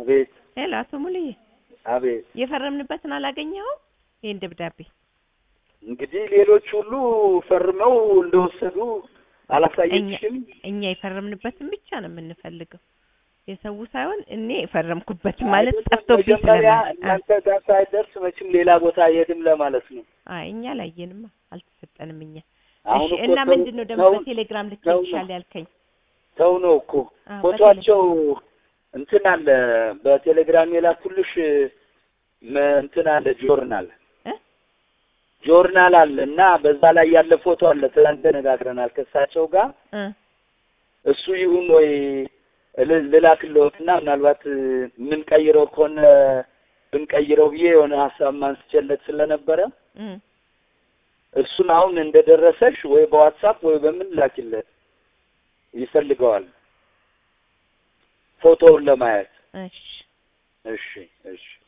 አቤት ሄሎ፣ አቶ ሙሉዬ አቤት። የፈረምንበትን አላገኘኸው? ይህን ደብዳቤ እንግዲህ ሌሎች ሁሉ ፈርመው እንደወሰዱ አላሳየችሽም? እኛ የፈረምንበትን ብቻ ነው የምንፈልገው፣ የሰው ሳይሆን እኔ የፈረምኩበት ማለት ጠፍቶብኝ መጀመሪያ ስለማለት። እናንተ ጋር ሳይደርስ መቼም ሌላ ቦታ አይሄድም ለማለት ነው። አይ እኛ ላየንማ አልተሰጠንም። እኛ አሁን እሺ። እኮ እና ሰው- ምንድን ነው ደግሞ ሰው- በቴሌግራም ልክ ሰው ነው። ይሻል ያልከኝ? ሰው ነው እኮ አዎ፣ ፎቶአቸው እንትን አለ በቴሌግራም የላኩልሽ መ- እንትን አለ ጆርናል እ? ጆርናል አለ እና በዛ ላይ ያለ ፎቶ አለ። ትናንት ተነጋግረናል ከእሳቸው ጋር እ እሱ ይሁን ወይ ል- ልላክልዎትና ምናልባት የምንቀይረው ከሆነ ብንቀይረው ብዬ የሆነ ሀሳብ ማንስቸለት ስለነበረ እ እሱን አሁን እንደደረሰሽ ወይ በዋትሳፕ ወይ በምን ላኪለት ይፈልገዋል ፎቶውን ለማየት። እሺ እሺ እሺ